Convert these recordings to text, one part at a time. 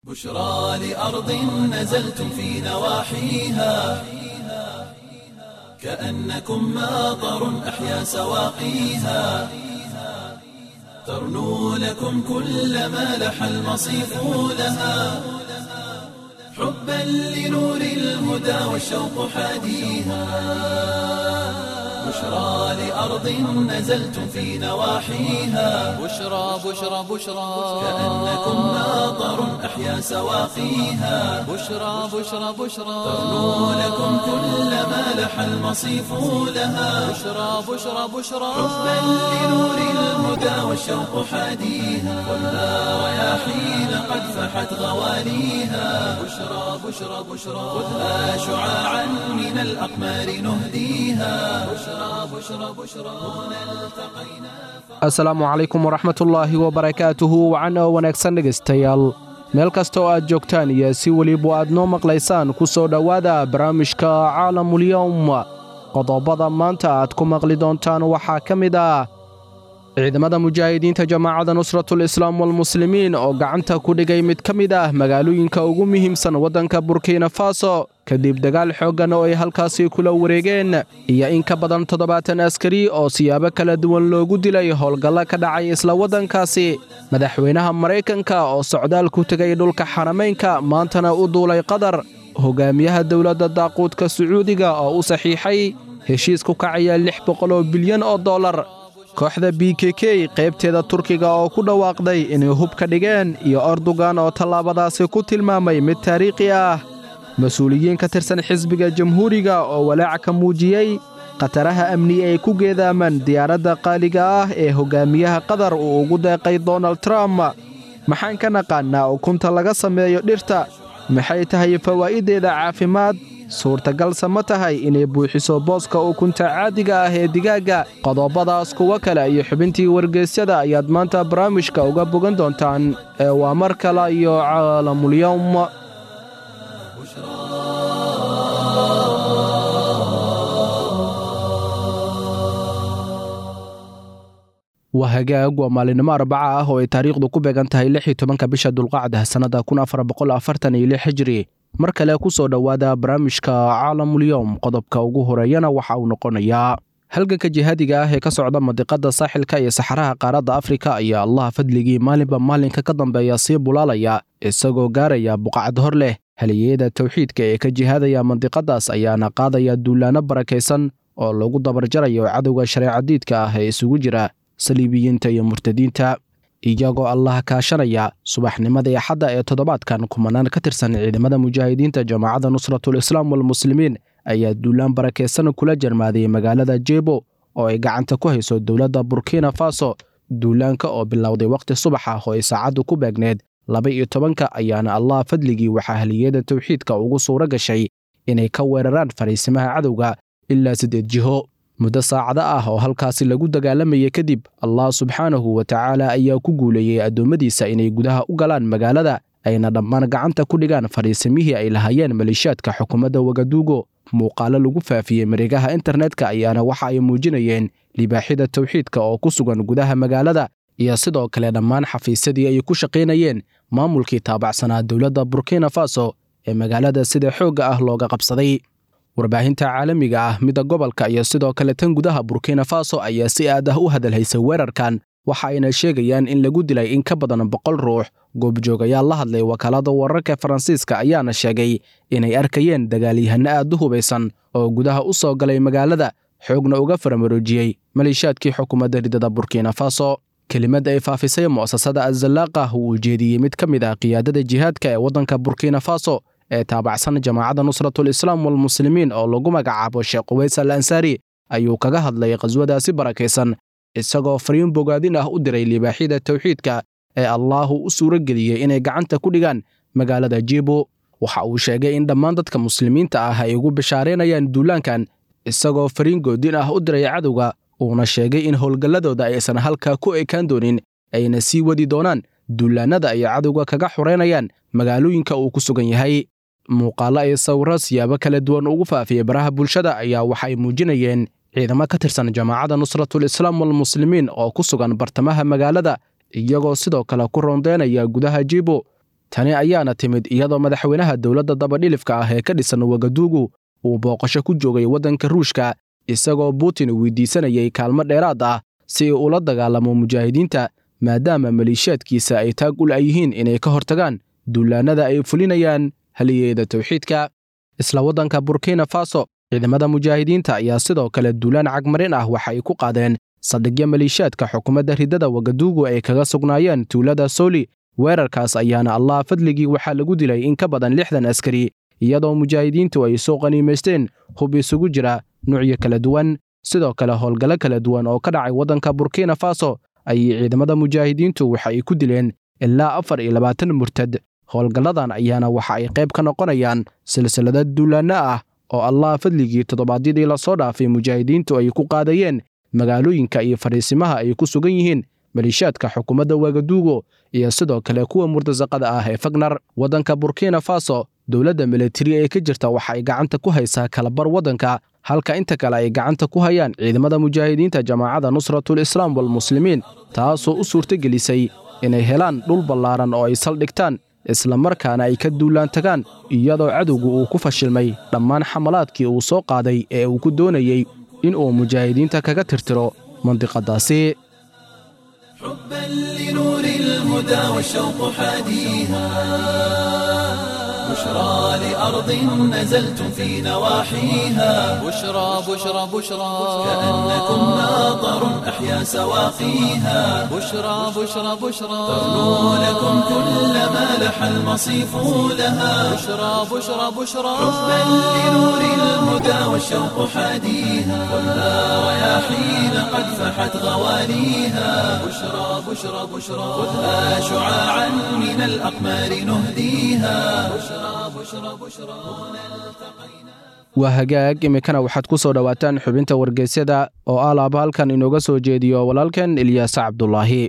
بشرى لأرض نزلتم في نواحيها كأنكم ماطر أحيا سواقيها ترنو لكم كل ما لح المصيف لها حبا لنور الهدى والشوق حاديها بشرى لأرض نزلتم في نواحيها بشرى بشرى بشرى كأنكم ماطر أحيا سواقيها بشرى بشرى بشرى ترنو لكم كل ما لح المصيف لها بشرى بشرى بشرى حبا لنور الهدى والشوق حاديها والنار رياحين قد فحت غواليها بشرى بشرى بشرى خذها شعاعا من الأقمار نهديها بشرى بشرى بشرى هنا التقينا asalaamu calaykum waraxmatullaahi wabarakaatuhu wacan oo wanaagsan dhegaystayaal meel kasta oo aad joogtaan iyo si weliba aad noo maqlaysaan ku soo dhowaada barnaamijka caalamulyowm qodobada maanta aad ku maqli doontaan waxaa ka mid ah ciidamada mujaahidiinta jamaacadda nusratul islaam walmuslimiin oo gacanta ku dhigay mid ka mid ah magaalooyinka ugu muhiimsan waddanka burkina faso kadib dagaal xooggan oo ay halkaasi kula wareegeen iyo in ka badan toddobaatan askari oo siyaabo kala duwan loogu dilay howlgalla ka dhacay isla waddankaasi madaxweynaha maraykanka oo socdaal ku tegay dhulka xaramaynka maantana u duulay qatar hogaamiyaha dowladda daaquudka sacuudiga oo u saxiixay heshiis ku kacaya lix boqol oo bilyan oo dollar kooxda b k k qaybteeda turkiga oo ku dhawaaqday inay hub ka dhigeen iyo erdogan oo tallaabadaasi ku tilmaamay mid taariikhi ah mas-uuliyiin ka tirsan xisbiga jamhuuriga oo walaaca ka muujiyey khataraha amni ay ku geedaamaan diyaaradda qaaliga ah ee hogaamiyaha qatar uu ugu deeqay donald trump maxaan ka naqaannaa ukunta laga sameeyo dhirta maxay tahay fawaa'iddeeda caafimaad suurtagalse ma tahay inay buuxiso booska ukunta caadiga ah ee digaagga qodobadaas kuwo kale iyo xubintii wargeysyada ayaad maanta barnaamijka uga bogan doontaan ee waa mar kale iyo caalamulyowm waa hagaag waa maalinimo arbaca ah oo ay taariikhdu ku beegan tahay lix iyo tobanka bisha dulqacda sannada kun afar boqol afartan iyo lix hijri mar kale ku soo dhowaada barnaamijka caalamulyowm qodobka ugu horeeyana waxa uu noqonayaa halganka jihaadiga ah ee ka socda madiqada saaxilka iyo saxaraha qaaradda afrika ayaa allaha fadligii maalinba maalinka ka dambeeya sii bulaalaya isagoo gaaraya buqacad hor leh haliyeyada towxiidka ee ka jihaadaya mandiqadaas ayaana qaadaya duulaanno barakaysan oo lagu dabarjarayo cadowga shareecadiidka ah ee isugu jira saliibiyiinta iyo murtadiinta iyagoo allah kaashanaya subaxnimadii axadda ee toddobaadkan kumanaan ka tirsan ciidamada mujaahidiinta jamaacadda nusratul islaam walmuslimiin ayaa duulaan barakaysan kula jarmaaday magaalada jebo oo ay gacanta ku hayso dowladda burkina faso duulaanka oo bilowday wakhti subax ah oo ay saacaddu ku beegneed laba iyo tobanka ayaana allah fadligii waxaa haliyada towxiidka ugu suuro gashay inay ka weeraraan fariisimaha cadowga ilaa siddeed jiho muddo saacado ah oo halkaasi lagu dagaalamayay kadib allah subxaanahu wa tacaala ayaa ku guuleeyey addoommadiisa inay gudaha u galaan magaalada ayna dhammaan gacanta ku dhigaan fadhiisimihii ay lahaayeen maleeshiyaadka xukuumadda wagaduugo muuqaalo lagu faafiyey mareegaha internetka ayaana waxa ay muujinayeen libaaxyada towxiidka oo ku sugan gudaha magaalada iyo sidoo kale dhammaan xafiisyadii ay ku shaqaynayeen maamulkii taabacsanaa dowladda burkina faso ee magaalada sida xoogga ah looga qabsaday warbaahinta caalamiga ah midda gobolka iyo sidoo kale tan gudaha burkina faso ayaa si aad ah u hadalhaysay weerarkan waxa ayna sheegayaan in lagu dilay in ka badan boqol ruux goobjoogayaal la hadlay wakaalada wararka faransiiska ayaana sheegay inay arkayeen dagaalyahano aad u hubaysan oo gudaha u soo galay magaalada xoogna uga faramaroojiyey maleeshiyaadkii xukuumadda ridada burkina faso kelimad ay faafisay mu'asasada azallaaqa uu ujeediyey mid ka mid ah qiyaadada jihaadka ee waddanka burkina faso ee taabacsan jamaacadda nusratul islaam walmuslimiin oo lagu magacaabo sheekh quways al ansaari ayuu kaga hadlay qhaswadaasi barakaysan isagoo fariin bogaadin ah u diray libaaxyada towxiidka ee allaahu u suuro geliyey inay gacanta ku dhigaan magaalada jibo waxa uu sheegay in dhammaan dadka muslimiinta ah ay ugu bishaareynayaan duulaankan isagoo fariin goodin ah u diray cadowga uuna sheegay in howlgalladooda aysan halkaa ku ekaan doonin ayna sii wadi doonaan duulaannada ay cadowga kaga xoreynayaan magaalooyinka uu ku sugan yahay muuqaallo ay sawirro siyaabo kala duwan ugu faafiyey baraha bulshada ayaa waxay muujinayeen ciidamo ka tirsan jamaacadda nusratul islaam walmuslimiin oo ku sugan bartamaha magaalada iyagoo sidoo kale ku rondeynaya gudaha jibo tani ayaana timid iyadoo madaxweynaha dowladda dabadhilifka ah ee ka dhisan wagaduugu uu booqasho ku joogay waddanka ruushka isagoo putin weydiisanayay kaalmo dheeraad ah si uu ula dagaalamo mujaahidiinta maadaama maliishaadkiisa ay taag ul yihiin inay ka hortagaan duulaannada ay fulinayaan haliyeeda towxiidka isla waddanka burkina faso ciidamada mujaahidiinta ayaa sidoo kale duulaan cagmarin ah waxa ay ku qaadeen saldhigyo maliishaadka xukuumadda riddada wagaduugu ay kaga sugnaayeen tuulada sooli weerarkaas ayaana allah fadligii waxaa lagu dilay in ka badan lixdan askari iyadoo mujaahidiintu ay soo qaniimaysteen hub isugu jira nuucyo kala duwan sidoo kale howlgallo kala duwan oo ka dhacay waddanka burkina faso ayay ciidamada mujaahidiintu waxa ay ku dileen ilaa afar iyo labaatan murtad howlgalladan ayaana waxa ay qayb ka noqonayaan silsilada duulaanno ah oo allah fadligii toddobaadyadii lasoo dhaafay mujaahidiintu ay ku qaadayeen magaalooyinka iyo fadhiisimaha ay ku sugan yihiin maliishaadka xukuumadda wagaduugo iyo sidoo kale kuwa murtasaqada ah ee fagnar waddanka burkina faso dowladda militari ee ka jirta waxa ay gacanta ku haysaa kalabar waddanka halka inta kale ay gacanta ku hayaan ciidamada mujaahidiinta jamaacadda nusratul islaam walmuslimiin taasoo u suurtagelisay inay helaan dhul ballaaran oo ay saldhigtaan isla markaana ay ka duulaan tagaan iyadoo cadowgu uu ku fashilmay dhammaan xamalaadkii uu soo qaaday ee uu ku doonayey in uu mujaahidiinta kaga tirtiro mandiqadaasi حبا لنور الهدى والشوق حاديها بشرى لأرض نزلتم في نواحيها بشرى بشرى بشرى كأنكم ماطر أحيا سواقيها بشرى بشرى بشرى تغنو لكم كل ما لح المصيف لها بشرى بشرى بشرى حبا لنور الهدى والشوق حاديها خذها رياحين قد فحت غواليها بشرى بشرى بشرى خذها شعاعا من الأقمار نهديها بشرى بشرى بشرى هنا التقينا waa hagaag iminkana waxaad ku soo dhowaataan xubinta wargeysyada oo alaaba halkan inooga soo jeediyo walaalkan ilyaasa cabdulaahi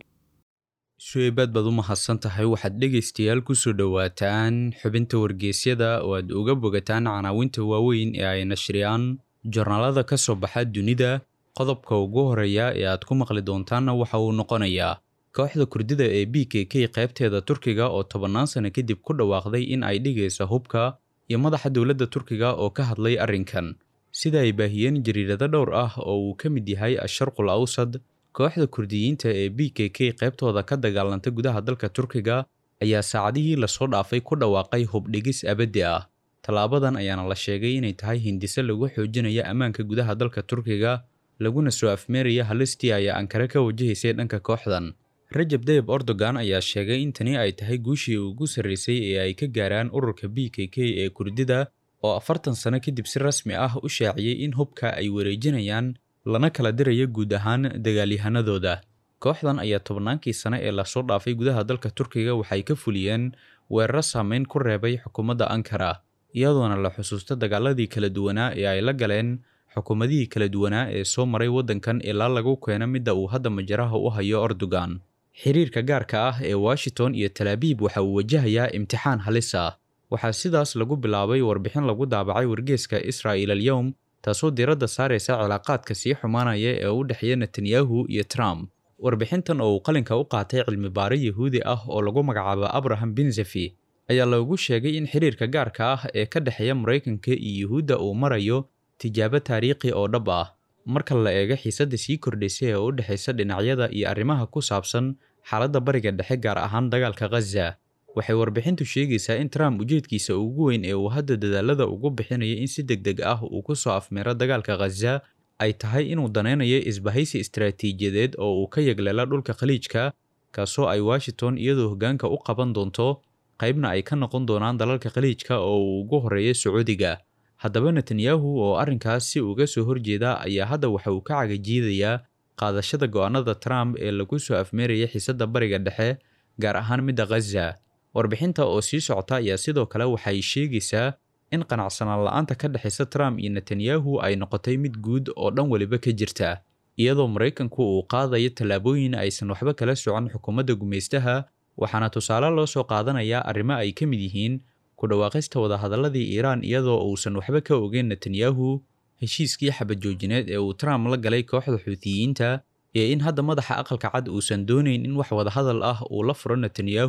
shueybaad baad u mahadsan tahay waxaad dhegaystayaal ku soo dhowaataan xubinta wargeysyada oo aad uga bogataan canaawinta waaweyn ee ay nashriyaan jornaalada ka soo baxa dunida qodobka ugu horeeya ee aad ku maqli doontaanna waxa uu noqonayaa kooxda kurdida ee b k k qaybteeda turkiga oo tobannaan sano kadib ku dhawaaqday in ay dhigaysa hubka iyo madaxa dowladda turkiga oo ka hadlay arrinkan sida ay baahiyeen jariirado dhowr ah oo uu ka mid yahay asharqul awsad kooxda kurdiyiinta ee b k k qaybtooda ka dagaalanta gudaha dalka turkiga ayaa saacadihii lasoo dhaafay ku dhawaaqay hubdhigis abaddi ah tallaabadan ayaana la sheegay inay tahay hindise lagu xoojinayo ammaanka gudaha dalka turkiga laguna soo afmeeraya halistii ayaa ankare ka wajahaysay dhanka kooxdan rajab dayib erdogan ayaa sheegay in tani ay tahay guushii ugu sarraysay ee ay ka gaaraan ururka b k k ee kurdida oo afartan sano kadib si rasmi ah u shaaciyey in hubka ay wareejinayaan lana kala dirayo guud ahaan dagaalyahanadooda kooxdan ayaa tobannaankii sane ee lasoo dhaafay gudaha dalka turkiga waxay ka fuliyeen weeraro saameyn ku reebay xukuumadda ankara iyadoona la xusuusta dagaaladii kala duwanaa ee ay la galeen xukuumadihii kala duwanaa ee soo maray waddankan ilaa lagu keeno midda uu hadda majaraha u hayo erdogan xiriirka gaarka ah ee washington iyo talaabiib waxa uu wajahayaa imtixaan halis ah waxaa sidaas lagu bilaabay warbixin lagu daabacay wargeeska israa'il alyowm taasoo diiradda saaraysa cilaaqaadka sii xumaanaya ee u dhexeeya netanyahu iyo trump warbixintan oo uu qalinka u qaatay cilmi baare yahuudi ah oo lagu magacaabo abraham benzefi ayaa loogu sheegay in xiriirka gaarka ah ee ka dhexeeya maraykanka iyo yuhuudda uu marayo tijaabo taariikhi oo dhab ah marka la eego xiisadda sii kordhaysay ee u dhexaysa dhinacyada iyo arrimaha ku saabsan xaaladda bariga dhexe gaar ahaan dagaalka khaza waxay warbixintu sheegaysaa in trump ujeedkiisa ugu weyn ee uu hadda dadaalada ugu bixinayo in si deg deg ah uu ku soo afmeero dagaalka khaza ay tahay inuu danaynayo isbahaysi istaraatiijiyadeed oo uu ka yagleela dhulka khaliijka kaasoo ay washington iyadoo hoggaanka u qaban doonto qaybna ay ka noqon doonaan dalalka khaliijka oo uu ugu horreeyo sacuudiga haddaba netanyahu oo arrinkaas si uga soo horjeeda ayaa hadda waxa uu ka cagajiidayaa qaadashada go'aanada trump ee lagu soo afmeeraya xiisadda bariga dhexe gaar ahaan midda khaza warbixinta oo sii socota ayaa sidoo kale waxay sheegaysaa in qanacsanaan la'aanta ka dhexaysa trump iyo netanyahu ay noqotay mid guud oo dhan weliba ka jirta iyadoo maraykanku uu qaadayo tallaabooyin aysan waxba kala socon xukuumadda gumaystaha waxaana tusaale loo soo qaadanayaa arrimo ay ka mid yihiin ku dhawaaqista wadahadalladii iiraan iyadoo uusan waxba ka ogeyn netanyahu heshiiskii xabadjoojineed ee uu trump la galay kooxda xuutiyiinta iyo in hadda madaxa aqalka cad uusan doonayn in wax wadahadal ah uu la furo netanyahu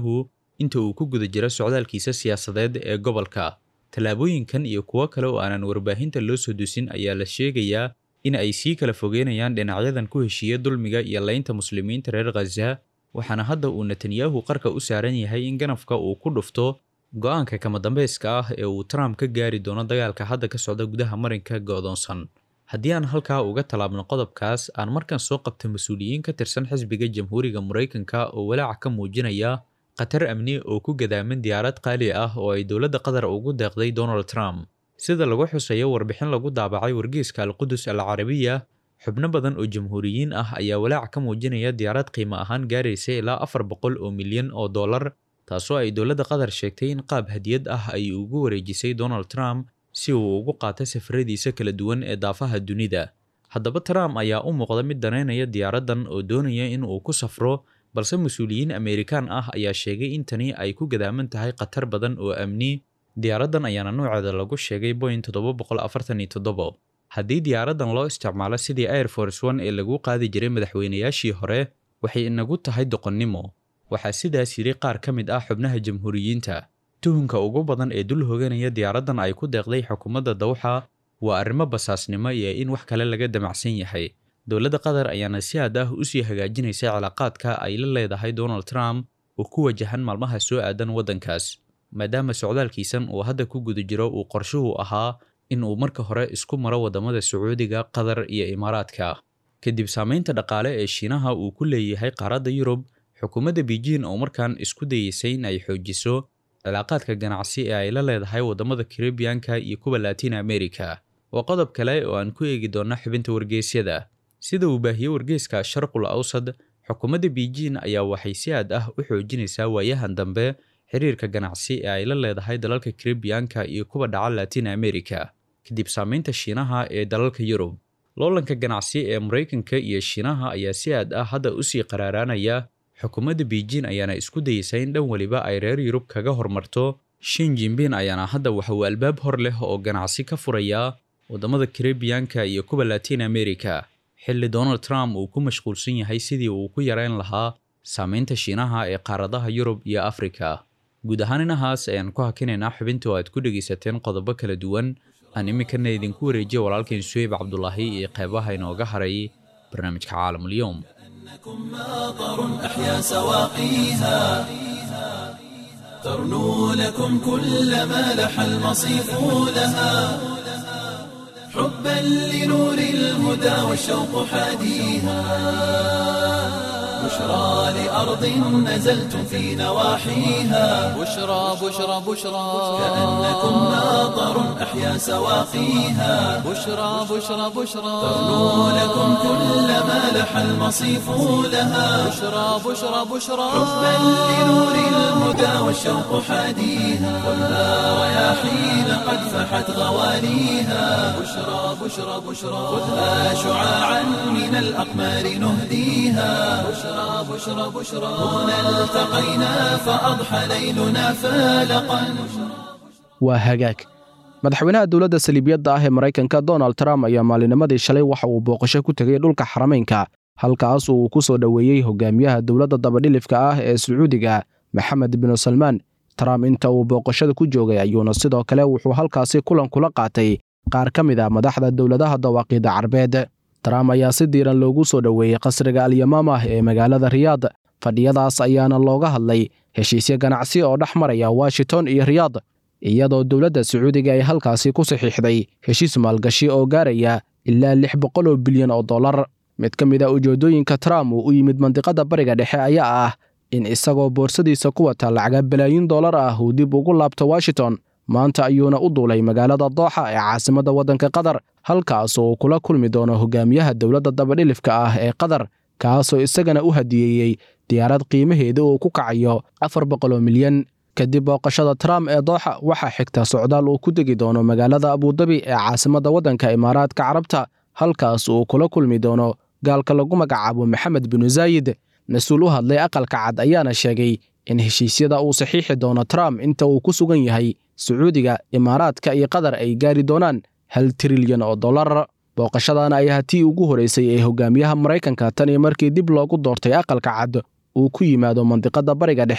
inta uu ku guda jiro socdaalkiisa siyaasadeed ee gobolka tallaabooyinkan iyo kuwo kale oo aanan warbaahinta loo soo dusin ayaa la sheegayaa in ay sii kala fogeynayaan dhinacyadan ku heshiiya dulmiga iyo laynta muslimiinta reer khaza waxaana hadda uu netanyahu qarka u saaran yahay in ganafka uu ku dhufto go-aanka kama dambeyska ah ee uu trump ka gaari doono dagaalka hadda ka socda gudaha marinka go'doonsan haddii aan halkaa uga tallaabno qodobkaas aan markan soo qabta mas-uuliyiin ka tirsan xisbiga jamhuuriga maraykanka oo walaaca ka muujinaya khatar amni oo ku gadaaman diyaarad qaali ah oo ay dowladda qatar ugu deeqday donald trump sida lagu xusayo warbixin lagu daabacay wargeyska alqudus al carabiya xubno badan oo jamhuuriyiin ah ayaa walaac ka muujinaya diyaarad qiimo ahaan gaaraysa ilaa afar boqol oo milyan oo dollar taasoo ay dowladda qatar sheegtay in qaab hadiyad ah ay ugu wareejisay donald trump si uu ugu qaato safaradiisa kala duwan ee daafaha dunida haddaba trump ayaa u muuqda mid danaynaya diyaaraddan oo doonaya in uu ku safro balse mas-uuliyiin ameerikaan ah ayaa sheegay in tani ay ku gadaaman tahay khatar badan oo amni diyaaraddan ayaana nooceeda lagu sheegay boin toddoba boqol afartan iyo toddobo haddii diyaaraddan loo isticmaalo sidii air force one ee lagu qaadi jiray madaxweynayaashii hore waxay inagu tahay doqonnimo waxaa sidaas yidhi qaar ka mid ah xubnaha jamhuuriyiinta tuhunka ugu badan ee dul hoganaya diyaaraddan ay ku deeqday xukuumadda dawxa waa arrimo basaasnimo iyo in wax kale laga damacsan yahay dowladda qatar ayaana si aad ah usii hagaajinaysa cilaaqaadka ay la leedahay donald trump oo ku wajahan maalmaha soo aadan waddankaas maadaama socdaalkiisan uu hadda ku guda jiro uu qorshuhu ahaa in uu marka hore isku maro waddamada sacuudiga qatar iyo imaaraadka kadib saamaynta dhaqaale ee shiinaha uu ku leeyahay qaaradda yurub xukuumadda beijing oo markaan isku dayeysay in ay xoojiso cilaaqaadka ganacsi ee ay la leedahay waddamada karibiyanka iyo kuwa latin america waa qodob kale oo aan ku eegi doonna xubinta wargeysyada sida uu baahiyey wargeyska sharqul awsad xukuumadda beijing ayaa waxay si aad ah u xoojinaysaa waayahan dambe xiriirka ganacsi ee ay la leedahay dalalka karibiyanka iyo kuwa dhaca latin america kadib saamaynta shiinaha ee dalalka yurub loolanka ganacsi ee maraykanka iyo shiinaha ayaa si aad ah hadda usii qaraaraanaya xukuumadda beijing ayaana isku dayeysa in dhan weliba ay reer yurub kaga hormarto shin jinbin ayaana hadda waxa uu albaab hor leh oo ganacsi ka furayaa waddamada karibiyanka iyo kuwa latin america xilli donald trump uu ku mashquulsan yahay sidii uu ku yareyn lahaa saamaynta shiinaha ee qaaradaha yurub iyo afrika guud ahaan inahaas ayaan ku hakinaynaa xubinta oo aad ku dhegaysateen qodobo kala duwan aan iminkana idinku wareejiya walaalkeen suheyb cabdulaahi iyo qeybaha inooga haray barnaamijka caalamulyoom ماطر أحيا سواقيها ترنو لكم كل ما لح المصيف لها حبا لنور الهدى والشوق حاديها بشرى لأرض نزلتم في نواحيها بشرى بشرى بشرى كأنكم ماطر أحيا سواقيها بشرى بشرى بشرى ترنو لكم كل ما لح المصيف لها بشرى بشرى بشرى حبا لنور الهدى والشوق حاديها خذها رياحين قد فحت غواليها بشرى بشرى بشرى خذها شعاعا من الأقمار نهديها بشرى بشرى بشرى هنا التقينا فأضحى ليلنا فالقا waa hagaag madaxweynaha dowladda saliibiyadda ah ee maraykanka donald trump ayaa maalinimadii shalay waxa uu booqasho ku tegay dhulka xarameynka halkaas uu ku soo dhoweeyey hogaamiyaha dowladda dabadhilifka ah ee sacuudiga maxamed binu salmaan trump inta uu booqashada ku joogay ayuuna sidoo kale wuxuu halkaasi kulan kula qaatay qaar ka mid a madaxda dowladaha dawaaqiida carbeed trump ayaa si diiran loogu soo dhoweeyey qasriga alyamaamah ee magaalada riyaad fadhiyadaas ayaana looga hadlay heshiisyo ganacsi oo dhex maraya washington iyo riyaad iyadoo dowladda sacuudiga ay halkaasi ku saxiixday heshiis maalgashi oo gaaraya ilaa lix boqol oo bilyan oo dollar mid ka mid a ujeeddooyinka trump uu u yimid mandiqada bariga dhexe ayaa ah in isagoo boorsadiisa ku wata lacaga balaayin dollar ah uu dib ugu laabto washington maanta ayuuna u duulay magaalada dooxa ee caasimadda waddanka qatar halkaas uu kula kulmi doono hogaamiyaha dowladda dabadhilifka ah ee qatar kaasoo isagana u hadiyeeyey diyaarad qiimaheeda uu ku kacayo afar boqol oo milyan kadib booqashada trump ee dooxa waxaa xigta socdaal uu ku degi doono magaalada abudabi ee caasimadda waddanka imaaraadka carabta halkaas uu kula kulmi doono gaalka lagu magacaabo maxamed binu zaayid mas-uul u hadlay aqalka cad ayaana sheegay in heshiisyada uu saxiixi doono trump inta uu ku sugan yahay sacuudiga imaaraadka iyo qatar ay gaari doonaan hal trilyan oo dollar booqashadana ayaa tii ugu horeysay ee hogaamiyaha maraykanka tan iyo markii dib loogu doortay aqalka cad uu ku yimaado mandiqada bariga dhexe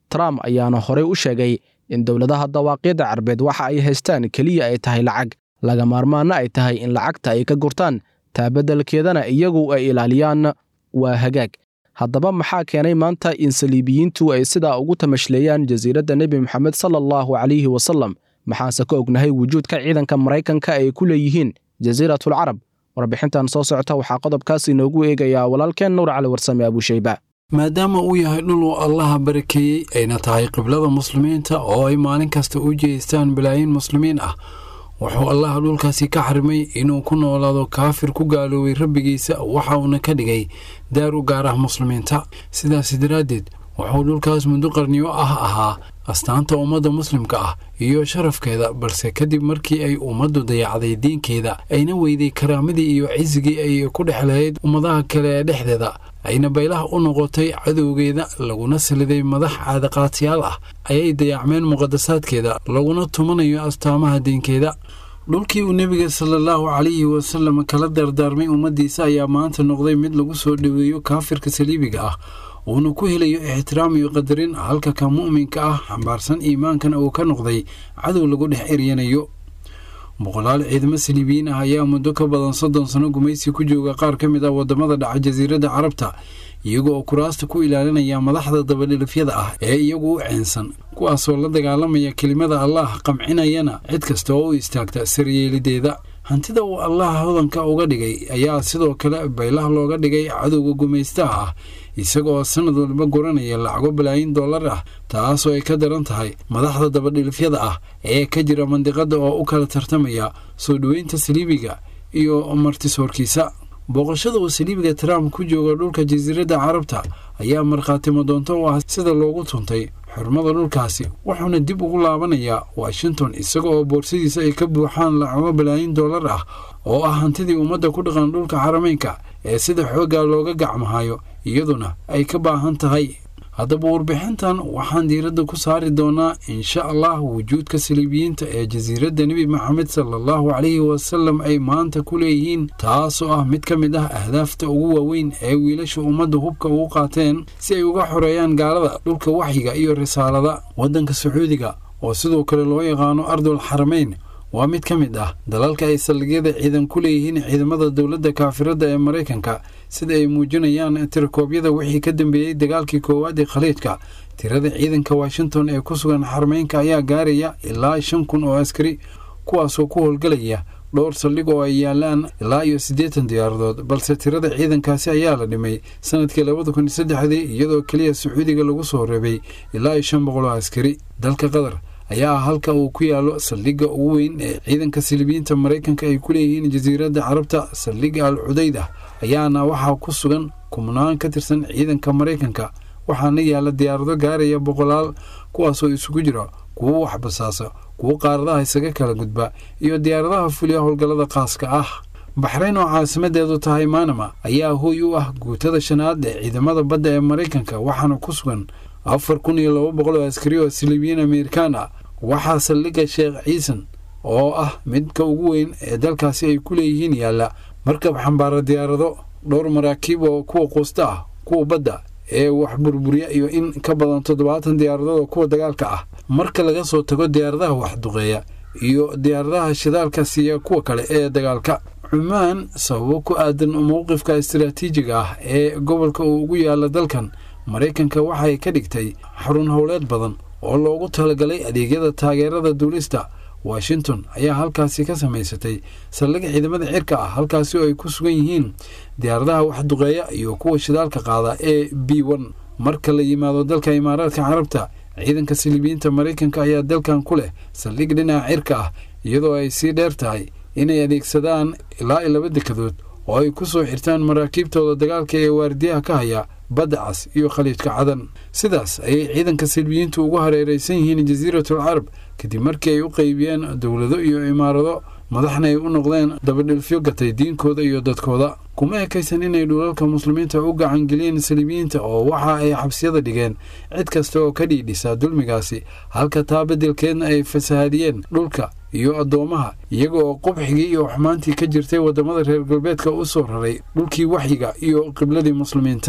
trump ayaana horey u sheegay in dowladaha dawaaqiidda carbeed waxa ay haystaan keliya ay tahay lacag laga maarmaanna ay tahay in lacagta ay ka gurtaan taabeddelkeedana iyagu ay ilaaliyaan waa hagaag haddaba maxaa keenay maanta in saliibiyiintu ay sidaa ugu tamashleeyaan jasiiradda nebi moxamed sala allahu calayhi wasallam maxaanse ka ognahay wujuudka ciidanka maraykanka ay ku leeyihiin jasiiratul carab warbixintan soo socota waxaa qodobkaas inoogu eegayaa walaalkeen nuur cali warsame abuushayba maadaama uu yahay dhul uu allaha barakeeyey ayna tahay qiblada muslimiinta oo ay maalin kasta u jeestaan balaayiin muslimiin ah wuxuu allaha dhulkaasi ka xarimay inuu ku noolaado kaafir ku gaaloobay rabbigiisa waxa uuna ka dhigay daar u gaar ah muslimiinta sidaas daraaddeed wuxuu dhulkaas muddo qarniyo ah ahaa astaanta ummadda muslimka ah iyo sharafkeeda balse kadib markii ay ummaddu dayacday diinkeeda ayna weyday karaamadii iyo cisigii ay ku dhex lahayd ummadaha kale ee dhexdeeda ayna baylaha u noqotay cadowgeeda laguna saliday madax caadaqaatiyaal ah ayay dayacmeen muqadasaadkeeda laguna tumanayo astaamaha diinkeeda dhulkii uu nebiga salaallahu calayhi wasallam kala dardaarmay ummaddiisa ayaa maanta noqday mid lagu soo dhoweeyo kaafirka saliibiga ah uuna ku helayo ixtiraam iyo qadarin halka ka mu'minka ah xambaarsan iimaankana uu ka noqday cadow lagu dhex eryanayo boqolaal ciidamo saliibiyiin ah ayaa muddo ka badan soddon sano gumaysi ku jooga qaar ka mid ah waddamada dhaca jasiiradda carabta iyaga oo kuraasta ku ilaalinaya madaxda dabadhilifyada ah ee iyagu u ceensan kuwaasoo la dagaalamaya kelimada allaah qamcinayana cid kasta oo u istaagta saryeelideeda hantida uu allaha hodanka uga dhigay ayaa sidoo kale baylaha looga dhigay cadowga gumaystaha ah isagaoo sanad walba guranaya lacago balaayin dollar ah taasoo ay ka daran tahay madaxda dabadhilifyada ah ee ka jira mandiqada oo u kala tartamaya soo dhoweynta saliibiga iyo martisoorkiisa booqashada uu saliibiga trump ku jooga dhulka jasiiradda carabta ayaa markhaatimo doonto u ah sida loogu tuntay xurmada dhulkaasi wuxuuna dib ugu laabanayaa washington isaga oo boorsadiisa ay ka buuxaan lacago balaayin dollar ah oo ah hantidii ummadda ku dhaqan dhulka xarameynka ee sida xooggaa looga gacmahayo iyaduna ay ka baahan tahay haddaba warbixintan waxaan diiradda ku saari doonaa insha allah wujuudka saliibiyiinta ee jasiiradda nebi maxamed sala allahu calayhi wasalam ay maanta ku leeyihiin taasoo ah mid ka mid ah ahdaafta ugu waaweyn ee wiilasha ummadda hubka ugu qaateen si ay uga xoreeyaan gaalada dhulka waxyiga iyo risaalada waddanka sacuudiga oo sidoo kale loo yaqaano ardul xarameyn waa mid ka mid ah dalalka ay saldhigyada ciidan ku leeyihiin ciidamada dowladda kaafiradda ee maraykanka sida ay muujinayaan tirakoobyada wixii ka dambeeyey dagaalkii koowaad ee khaliijka tirada ciidanka washington ee ku sugan xarmeynka ayaa gaaraya ilaa shan kun oo askari kuwaasoo ku howlgelaya dhowr saldhig oo ay yaalaan ilaa iyo siddeetan diyaaradood balse tirada ciidankaasi ayaa la dhimay sanadkii labada kun iyo saddexdii iyadoo keliya sacuudiga lagu soo reebay ilaa iyo shan boqol oo askari dalka qatar ayaa ah halka uu ku yaalo saldhigga ugu weyn ee ciidanka silibiyiinta maraykanka ay ku leeyihiin jasiiradda carabta saldhigga al cudayda ayaana waxaa ku sugan kumnaan ka tirsan ciidanka maraykanka waxaana yaalla diyaarado gaaraya boqolaal kuwaasoo isugu jira kuwo waxbasaasa kuwo qaaradaha isaga kala gudba iyo diyaaradaha fuliya howlgallada khaaska ah baxrayn oo caasimadeedu tahay maanama ayaa hooy u ah guutada shanaad ee ciidamada badda ee maraykanka waxaana ku sugan afar kun iyo laba boqol oo askari oo silibiyiin amerikaan ah waxaa saldhigga sheekh ciisan oo ah midka ugu weyn ee dalkaasi ay ku leeyihiin yaalla markab xambaara diyaarado dhowr maraakiib oo kuwa quusta ah kuwa badda ee wax burburiya iyo in ka badan toddobaatan diyaaradood oo kuwa dagaalka ah marka laga soo tago diyaaradaha waxduqeeya iyo diyaaradaha shidaalka siiya kuwa kale ee dagaalka cumaan sababo ku aadan mowqifka istaraatiijiga ah ee gobolka uu ugu yaalla dalkan maraykanka waxay ka dhigtay xarun howleed badan oo loogu talagalay adeegyada taageerada duulista washington ayaa halkaasi ka samaysatay saldhig ciidamada cirka ah halkaasi oo ay ku sugan yihiin diyaaradaha waxduqeeya iyo kuwa shidaalka qaada ee b n marka la yimaado dalka imaaraadka carabta ciidanka silibiyiinta maraykanka ayaa dalkan ku leh saldhig dhinaca cirka ah iyadoo ay sii dheer tahay inay adeegsadaan ilaa iyo laba dekadood oo ay ku soo xirtaan maraakiibtooda dagaalka ee waardiyaha ka haya badda cas iyo khaliijka cadan sidaas ayay ciidanka silbiyiintu ugu hareeraysan yihiin jasiiratul carab kadib markii ay u qaybiyeen dowlado iyo imaarado madaxna ay u noqdeen dabadhilfyo gatay diinkooda iyo dadkooda kuma ekaysan inay dhulalka muslimiinta u gacangeliyeen saliibiyiinta oo waxa ay xabsiyada dhigeen cid kasta oo ka dhiidhisa dulmigaasi halka taa beddelkeedna ay fasahaadiyeen dhulka iyo addoomaha iyaga oo qubxigii iyo xumaantii ka jirtay waddamada reer galbeedka u soo raray dhulkii waxyiga iyo qibladii muslimiinta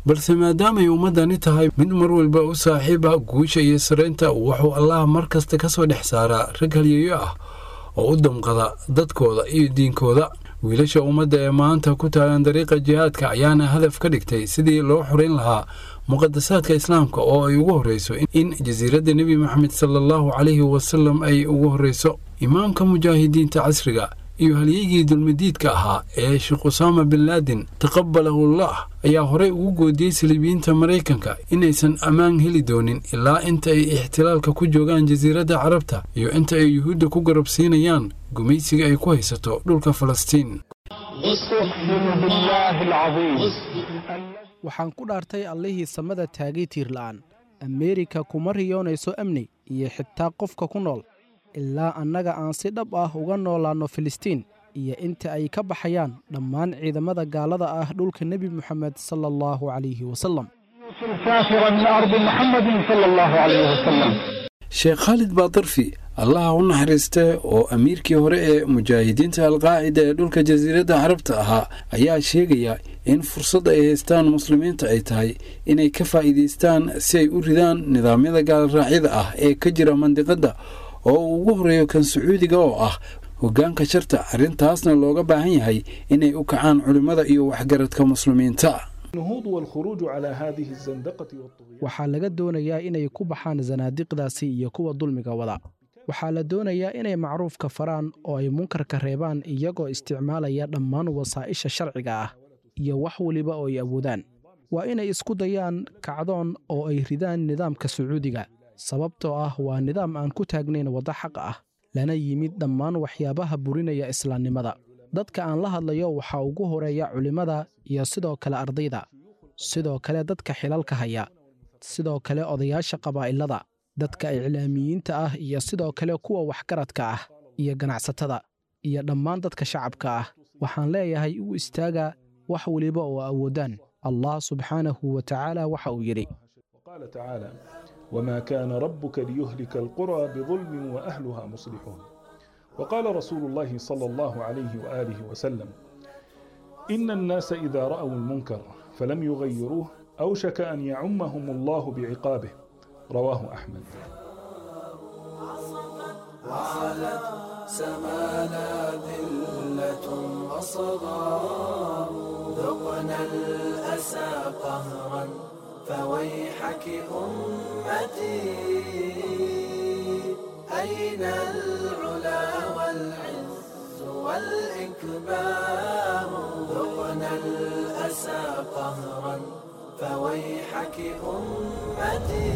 balse maadaamay ummaddani tahay mid mar walba u saaxiiba guusha iyo saraynta wuxuu allah mar kasta ka soo dhex saaraa rag halyeeyo ah oo u damqada dadkooda iyo diinkooda wiilasha ummadda ee maanta ku taagan dariiqa jihaadka ayaana hadaf ka dhigtay sidii loo xorayn lahaa muqadasaadka islaamka oo ay ugu horreyso in jasiiradda nebi moxamed sala allahu calayhi wasalam ay ugu horreyso imaamka mujaahidiinta casriga iyo halyeygii dulmidiidka ahaa ee sheekh usaama bin laadin taqabalahullah ayaa horey ugu goodiyey saliibiyiinta maraykanka inaysan ammaan heli doonin ilaa inta ay ixtilaalka ku joogaan jasiiradda carabta iyo inta ay yuhuudda ku garabsiinayaan gumaysiga ay ku haysato dhulka falastiin waxaan ku dhaartay allihii samada taagay tiirla'aan ameerika kuma riyoonayso amni iyo xitaa qofka ku nool ilaa annaga aan si dhab ah uga noolaanno filistiin iyo inta ay ka baxayaan dhammaan ciidamada gaalada ah dhulka nebi moxamed sala allahu calayhi wasalam sheekh khaalid baadarfi allaha u naxariistee oo amiirkii hore ee mujaahidiinta alqaacida ee dhulka jasiiradda carabta ahaa ayaa sheegaya in fursadda ay haystaan muslimiinta ay tahay inay ka faa'iidaystaan si ay u ridaan nidaamyada gaalraacyada ah ee ka jira mandiqadda oo uu ugu horreeyo kan sacuudiga oo ah hoggaanka sharta arrintaasna looga baahan yahay inay u kacaan culimmada iyo waxgaradka muslimiinta waxaa laga doonayaa inay ku baxaan sanaadiqdaasi iyo kuwa dulmiga wada waxaa la doonayaa inay macruufka faraan oo ay munkarka reebaan iyagoo isticmaalaya dhammaan wasaa'isha sharciga ah iyo wax weliba oo ay awoodaan waa inay isku dayaan kacdoon oo ay ridaan nidaamka sacuudiga sababtoo ah waa nidaam aan ku taagnayn waddo xaq ah lana yimid dhammaan waxyaabaha burinaya islaamnimada dadka aan la hadlayo waxaa ugu horeeya culimmada iyo sidoo kale ardayda sidoo kale dadka xilalka haya sidoo kale odayaasha qabaa'ilada dadka iclaamiyiinta ah iyo sidoo kale kuwa waxgaradka ah iyo ganacsatada iyo dhammaan dadka shacabka ah waxaan leeyahay u istaaga wax weliba oo awoodaan allah subxaanahu wa tacaala waxa uu yidhi وما كان ربك ليهلك القرى بظلم وأهلها مصلحون وقال رسول الله صلى الله عليه وآله وسلم إن الناس إذا رأوا المنكر فلم يغيروه أوشك أن يعمهم الله بعقابه رواه أحمد وعلت سمانا ذلة وصغار ذقنا الأسى قهرا فويحك أمتي أين العلا والعز والإكبار ذقنا الأسى قهرا فويحك أمتي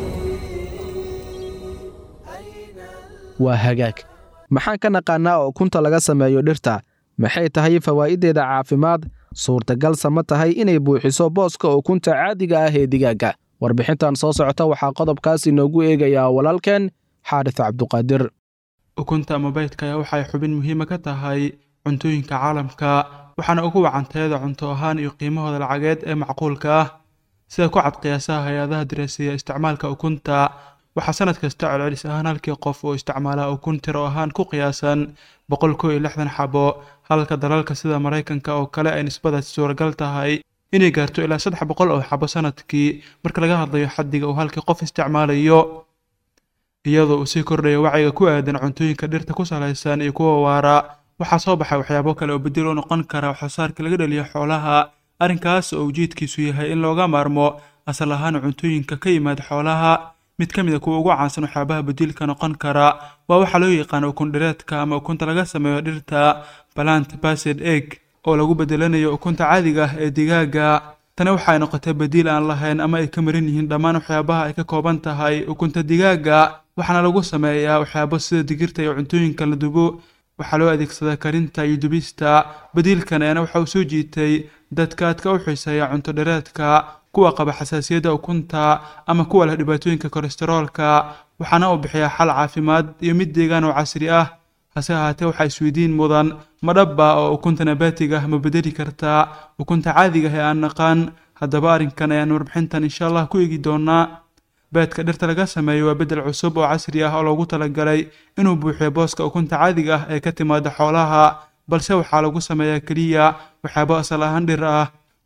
أين waa hagaag maxaan ka naqaannaa oo ukunta laga sameeyo dhirta maxay tahay fawaa'iddeeda caafimaad suurtagalsa ma tahay inay buuxiso booska ukunta caadiga ah ee digaagga warbixintan soo socota waxaa qodobkaas inoogu eegayaa walaalkeen xaarits cabduqaadir ukunta ama baydka ayaa waxay xubin muhiima ka tahay cuntooyinka caalamka waxaana ugu wacanteeda cunto ahaan iyo qiimahooda lacageed ee macquulka ah sida ku cad qiyaasaha hay-adaha dirasiya isticmaalka ukunta waxaa sanad kasta celcelis ahaan halkii qof oo isticmaala ukun tiro ahaan ku qiyaasan boqol kow iyo lixdan xabo halka dalalka sida maraykanka oo kale ay nisbadaasi suuragal tahay inay gaarto ilaa saddex boqol oo xabo sanadkii marka laga hadlayo xaddiga uu halkii qof isticmaalayo iyadoo uu sii kordhayo wacyiga ku aadan cuntooyinka dhirta ku salaysan iyo kuwa waara waxaa soo baxay waxyaabo kale oo bedel u noqon kara waxsoosaarka laga dhaliyo xoolaha arrinkaas oo ujeedkiisu yahay in looga maarmo asal ahaan cuntooyinka ka yimaada xoolaha mid ka mid a kuwa ugu caansan waxyaabaha badiilka noqon kara waa waxaa loo yaqaano ukun dhireedka ama ukunta laga sameeyo dhirta balant based egg oo lagu bedelanayo ukunta caadiga ah ee digaaga tani waxa ay noqotay badiil aan lahayn ama ay ka maran yihiin dhammaan waxyaabaha ay ka kooban tahay ukunta digaaga waxaana lagu sameeyaa waxyaabo sida digirta iyo cuntooyinka la dubo waxaa loo adeegsadaa karinta iyo dubista badiilkan eena waxa uu soo jiitay dadka aadka u xiiseeya cunto dhireedka kuwa qaba xasaasiyadda ukunta ama kuwa leh dhibaatooyinka kolesteroolka waxaana uu bixiyaa xal caafimaad iyo mid deegaan oo casri ah hase ahaatee waxaa isweydiin mudan ma dhabba oo ukunta nabaatiga ah ma bedeli kartaa ukunta caadiga ah ee aan naqaan haddaba arrinkan ayaan warbixintan insha allah ku eegi doonaa beedka dhirta laga sameeyo waa bedel cusub oo casri ah oo loogu talagalay inuu buuxiyo booska ukunta caadiga ah ee ka timaada xoolaha balse waxaa lagu sameeyaa keliya waxyaabo asal ahaan dhir ah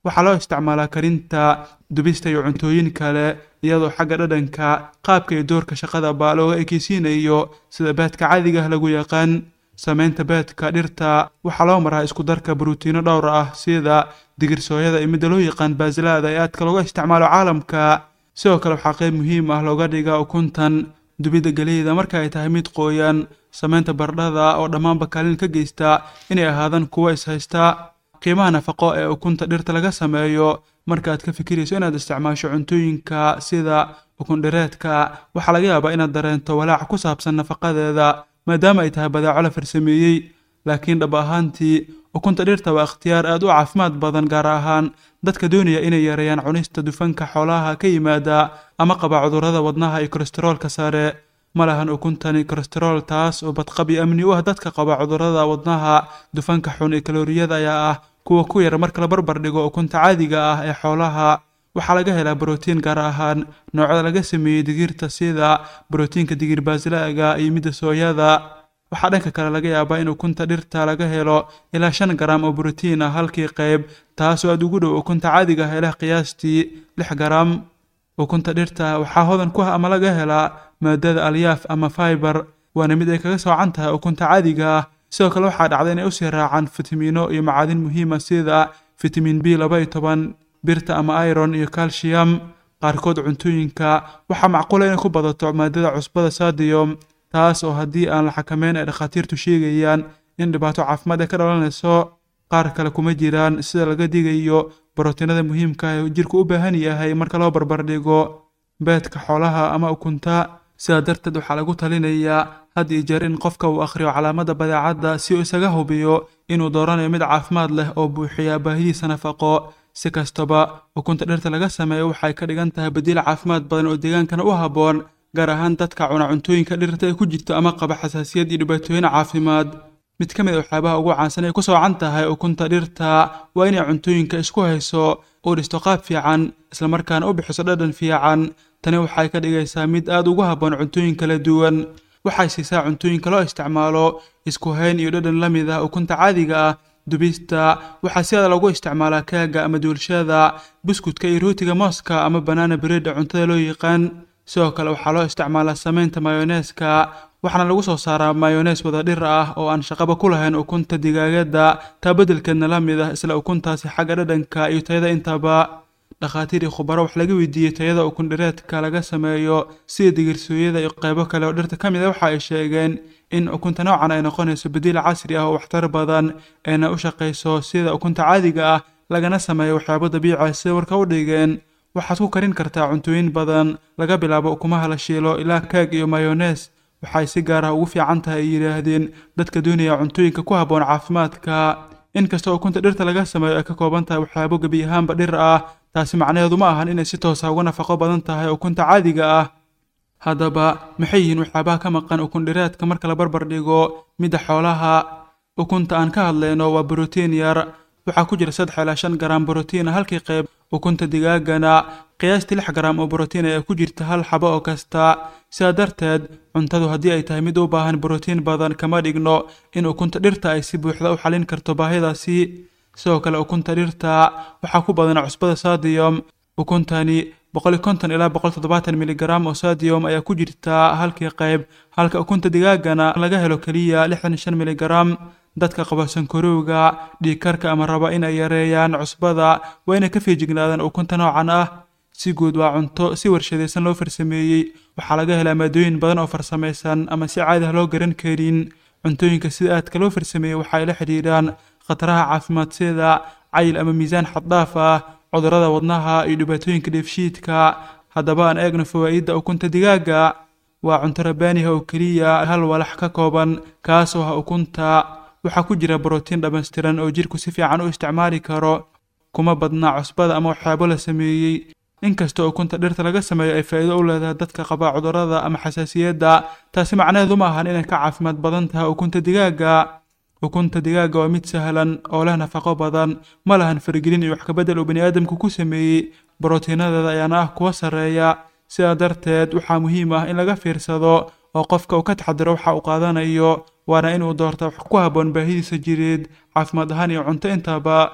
waxaa loo isticmaalaa karinta dubista iyo cuntooyin kale iyadoo xagga dhadhanka qaabka iyo doorka shaqada baa looga ekeysiinayo sida baadka caadiga ah lagu yaqaan samaynta baadka dhirta waxaa loo maraa isku darka borotiino dhowr ah sida digirsooyada iyo midda loo yaqaan baasilaada ee aadka looga isticmaalo caalamka sidoo kale waxaa qayb muhiim ah looga dhigaa ukuntan dubidda geleyda marka ay tahay mid qooyan samaynta bardhada oo dhammaanba kaalin ka geysta inay ahaadaan kuwo ishaysta qiimaha nafaqo ee ukunta dhirta laga sameeyo marka aad ka fikirayso inaad isticmaasho cuntooyinka sida ukundhireedka waxaa laga yaabaa inaad dareento walaac ku saabsan nafaqadeeda maadaama ay tahay badaaco la farsameeyey laakiin dhab ahaantii ukunta dhirta waa ikhtiyaar aad u caafimaad badan gaar ahaan dadka doonaya inay yareeyaan cunista dufanka xoolaha ka yimaada ama qaba cudurrada wadnaha iyo kolestaroolka sare ma lahan ukuntani kolestarool taas oo badqabi amni u ah dadka qaba cudurrada wadnaha dufanka xun ee kalooriyada ayaa ah kuwa ku yar marka la barbar dhigo ukunta caadiga ah ee xoolaha waxaa laga helaa borotiin gaar ahaan noocyada laga sameeyey digirta sida borotiinka digir baasilaaga iyo midda sooyada waxaa dhanka kale laga yaabaa in ukunta dhirta laga helo ilaa shan garam oo borotiin ah halkii qayb taasoo aad ugu dhow ukunta caadiga ah ilaa qiyaastii lix garam ukunta dhirta waxaa hodan ku ah ama laga helaa maadada alyaaf ama fiber waana mid ay kaga soocan tahay ukunta caadiga ah sidoo kale waxaa dhacda inay usii raacaan fitamiino iyo macaadin muhiima sida fitamiin b laba iyo toban birta ama iron iyo calcium qaarkood cuntooyinka waxaa macquula inay ku badato maadada cusbada sadium taas oo haddii aan la xakameyn ay dhakhaatiirtu sheegayaan in dhibaato caafimaad ay ka dhalanayso qaar kale kuma jiraan sida laga digayo borotiinada muhiimka ee jirku u baahan yahay marka loo barbardhigo beedka xoolaha ama ukunta sidaa darteed waxaa lagu talinayaa had iyo jeer in qofka uu akhriyo calaamada badeecadda si uu isaga hubiyo inuu dooranayo mid caafimaad leh oo buuxiya baahidiisa nafaqo si kastaba ukunta dhirta laga sameeyo waxay ka dhigan tahay badiil caafimaad badan oo deegaankana u habboon gaar ahaan dadka cuna cuntooyinka dhirta ay ku jirto ama qaba xasaasiyad iyo dhibaatooyin caafimaad mid ka mid a waxyaabaha ugu caansan ay ku soocan tahay ukunta dhirta waa inay cuntooyinka isku hayso uu dhisto qaab fiican islamarkaana u bixiso dhadhan fiican tani waxay ka dhigaysaa mid aad ugu habboon cuntooyin kala duwan waxay siisaa cuntooyinka loo isticmaalo isku hayn iyo dhadhan la mid ah ukunta caadiga ah dubista waxaa sidaa lagu isticmaalaa kaaga ama duulshada buskudka iyo rootiga mooska ama banaana breeda cuntada loo yaqaan sidoo kale waxaa loo isticmaalaa samaynta mayoneeska waxaana lagu soo saaraa mayonees wada dhir ah oo aan shaqaba ku lahayn ukunta digaagada taa beddelkeedna la mid ah isla ukuntaasi xagga dhadhanka iyo tayada intaba dhakhaatiir iyo khubaro wax laga weydiiyey tayada ukun dhireedka laga sameeyo sida digirsooyada iyo qaybo kale oo dhirta ka mid a waxa ay sheegeen in ukunta noocan ay noqonayso badiil casri ah oo waxtar badan eena u shaqayso sida ukunta caadiga ah lagana sameeyo waxyaabo dabiici ah sida warka u dhigeen waxaad ku karin kartaa cuntooyin badan laga bilaabo ukumaha la shiilo ilaa keeg iyo mayonees waxay si gaar ah ugu fiican tahay ay yidhaahdeen dadka doonaya cuntooyinka ku habboon caafimaadka inkastoo ukunta dhirta laga sameeyo ay ka kooban tahay waxyaabo gebi ahaanba dhir ah taasi macnaheedu ma ahan inay si toosa uga nafaqo badan tahay ukunta caadiga ah haddaba maxay yihiin waxyaabaha ka maqan ukun dhireedka marka la barbar dhigo midda xoolaha ukunta aan ka hadlayno waa borotiin yar waxaa ku jira saddex ilaa shan garam borotiin halkii qayb ukunta digaagana qiyaastii lix garam oo borotiin ayaa ku jirta hal xabo oo kasta sidaa darteed cuntadu haddii ay tahay mid u baahan borotiin badan kama dhigno in ukunta dhirta ay si buuxda u xalin karto baahidaasi sidoo kale ukunta dhirta waxaa ku badan cusbada sadium ukuntani boqol konton ilaa boqol toddobaatan miligram oo sadium ayaa ku jirta halkii qayb halka ukunta digaagana laga helo keliya lixdan shan miligram dadka qaba sankarowga dhiigkarka ama raba in ay yareeyaan cusbada waa inay ka feejignaadaan ukunta noocan ah si guud waa cunto si warshadaysan loo farsameeyey waxaa laga helaa maadooyin badan oo farsamaysan ama si caadi ah loo garan karin cuntooyinka sida aadka loo farsameeyey waxa ay la xidhiidhaan khataraha caafimaad sida cayil ama miisaan xaddhaaf ah cudurrada wadnaha iyo dhibaatooyinka dheefshiidka haddaba aan eegno fawaa'idda ukunta digaaga waa cunto rabaaniha oo keliya hal walax ka kooban kaasoo ah ukunta waxaa ku jira borotiin dhammaystiran oo jirku si fiican u isticmaali karo kuma badna cusbada ama waxyaabo la sameeyey inkastoo ukunta dhirta laga sameeyo ay faa'iido u leedahay dadka qaba cudurrada ama xasaasiyadda taasi macnaheedu ma ahan inay ka caafimaad badan tahay ukunta digaaga ukunta digaaga waa mid sahlan oo leh nafaqo badan ma lahan faragelin iyo wax kabedel uu baniaadamku ku sameeyey borotiinadeeda ayaana ah kuwa sarreeya sidaa darteed waxaa muhiim ah in laga fiirsado oo qofka uu ka taxadiro waxa uu qaadanayo waana inuu doorta wax ku habboon baahidiisa jireed caafimaad ahaan iyo cunto intaba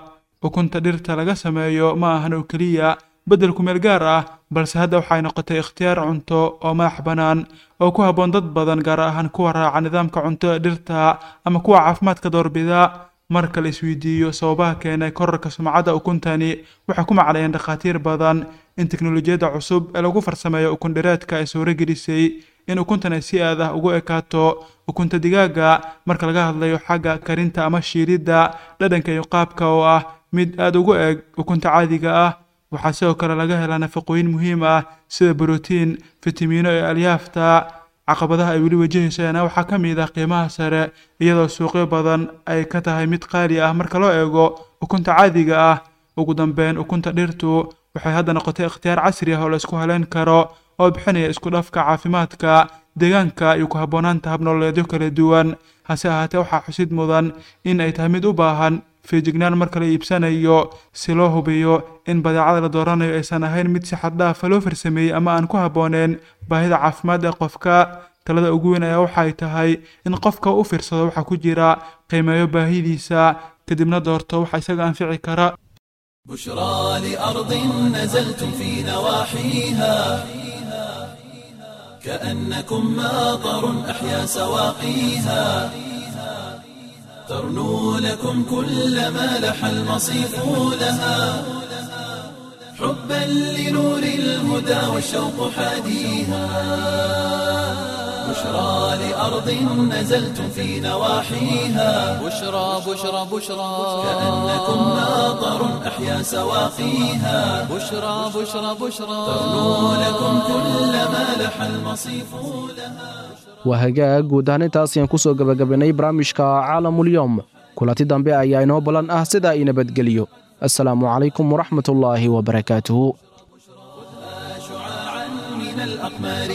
ukunta dhirta laga sameeyo ma ahan oo keliya beddel kumeel gaar ah balse hadda waxay noqotay ikhtiyaar cunto oo madax bannaan oo ku habboon dad badan gaar ahaan kuwa raaca nidaamka cunto dhirta ama kuwa caafimaadka doorbida marka la isweydiiyo sababaha keenay korarka sumcadda ukuntani waxay ku maclayeen dhakhaatiir badan in teknolojiyadda cusub ee lagu farsameeyo ukun dhireedka ay suuro gelisay in ukuntan ay si aad ah ugu ekaato ukunta digaaga marka laga hadlayo xagga karinta ama shiilidda dhadhanka iyo qaabka oo ah mid aada ugu eg ukunta caadiga ah waxaa sidoo kale laga helaa nafaqooyin muhiim ah sida brotiin fitamiino iyo alyaafta caqabadaha ay weli wajahaysaana waxaa ka mid ah qiimaha sare iyadoo suuqyo badan ay ka tahay mid qaali ah marka loo eego ukunta caadiga ah ugu dambeyn ukunta dhirtu waxay hadda noqotay ikhtiyaar casri ah oo la isku haleyn karo oo bixinaya isku dhafka caafimaadka deegaanka iyo ku habboonaanta habnololeedyo kala duwan hase ahaatee waxaa xusid mudan in ay tahay mid u baahan feejignaan marka la iibsanayo si loo hubiyo in badeecada la dooranayo aysan ahayn mid si xad dhaafa loo farsameeyey ama aan ku habbooneen baahida caafimaad ee qofka talada ugu weyn ayaa waxay tahay in qofka u fiirsado waxa ku jira qiimeeyo baahidiisa kadibna doorto waxa isaga anfici kara بشرى لأرض نزلتم في نواحيها كأنكم ماطر أحيا سواقيها ترنو لكم كل ما لح المصيف لها حبا لنور الهدى والشوق حاديها بشرى لأرض نزلتم في نواحيها بشرى بشرى بشرى كأنكم ماطر أحيا سواقيها بشرى بشرى بشرى ترنو لكم كل ما لح المصيف لها waa hagaag guud ahaan intaas ayaan ku soo gebagabaynay barnaamijka caalamulyoom kulanti dambe ayaa inoo ballan ah sidaa i nabadgeliyo assalaamu calaykum waraxmatullaahi wabarakaatuhu شعاعا من الأقمار